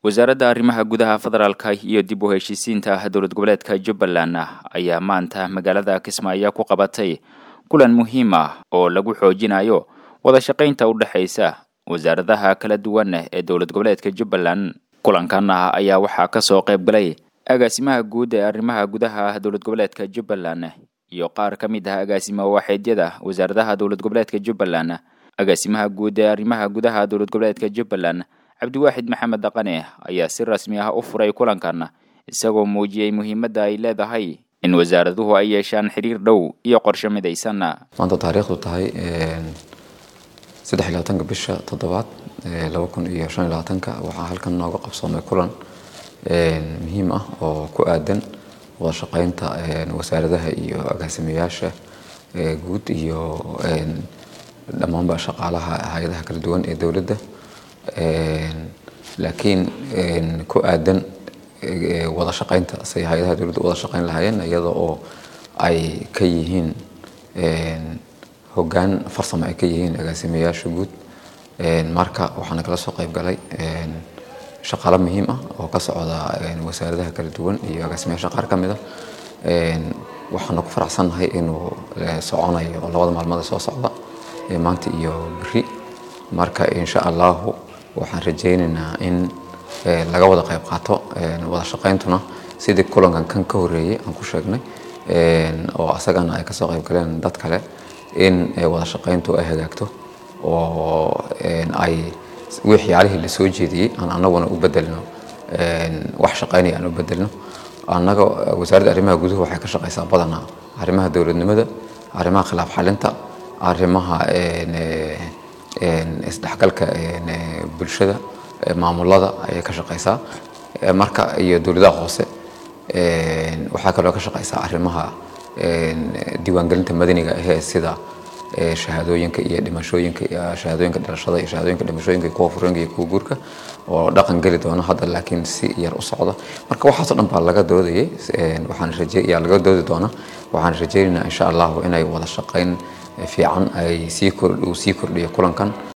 wasaaradda arrimaha gudaha federaalka iyo dib u heshiisiinta dowlad goboleedka jubbaland ayaa maanta magaalada kismaayo ku qabatay kulan muhiim ah oo lagu xoojinayo wada shaqaynta u dhexaysa wasaaradaha kala duwan ee dowlad goboleedka jubbaland kulankan ayaa waxaa kasoo qayb galay agaasimaha guud ee arrimaha gudaha dowlad goboleedka jubbaland iyo qaar ka mid ah agaasimo waaxeedyada wasaaradaha dowlad goboleedka jubbaland agaasimaha guud ee arrimaha gudaha dowlad goboleedka jubbaland cabdiwaaxid maxamed dhaqane ayaa si rasmi ah u furay kulankan isagoo muujiyey muhiimadda ay leedahay in wasaaraduhu ay yeeshaan xiriir dhow iyo qorshe midaysan maanta taariikhdu tahay saddex iyo labaatanka bisha toddobaad laba kun iyo shan iyo labaatanka waxaa halkan nooga qabsoomay kulan muhiim ah oo ku aadan wada shaqeynta wasaaradaha iyo agaasimayaasha guud iyo dhammaanba shaqaalaha hay-adaha kala duwan ee dowladda laakiin ku aadan wada shaqeynta say hay-adaha dowladda wada shaqeyn lahaayeen iyada oo ay ka yihiin hoggaan farsamo ay ka yihiin agaasimayaasha guud marka waxaana kala soo qayb galay shaqaalo muhiim ah oo ka socda wasaaradaha kala duwan iyo agaasimayaasha qaar ka mid a waxaana ku faraxsannahay inuu soconayo labada maalmood ee soo socda maanta iyo beri marka insha allahu waxaan rajaynaynaa in laga wada qayb qaato wada shaqayntuna sidii kulankan kan ka horeeyey aan ku sheegnay oo asagana ay kasoo qayb galeen dad kale in wada shaqayntu ay hagaagto oo ay waxyaalihii lasoo jeediyey aan anaguna u bedelno wax shaqaynaya aan u bedelno annaga wasaaradda arrimaha guduhu waxay ka shaqaysaa badanaa arrimaha dowladnimada arrimaha khilaaf xalinta arrimaha isdhexgalka bulshada maamulada ayay ka shaqaysaa marka iyo dowladaha hoose waxaa kaloo ka shaqaysaa arrimaha diiwaangelinta madaniga ahee sida shahaadooyinka iyo dhimashooyinka shahaadooyinka dhalashada iyo shahaadooyinka dhimashooyinka iyo kuwa fureenka iyo kuwa guurka oo dhaqan geli doona hadda laakiin si yar u socda marka waxaasoo dhan baa laga doodayay waxaan raje yaa laga doodi doona waxaan rajaynaynaa insha allahu inay wada shaqayn fiican ay sii kordh uu sii kordhiyo kulankan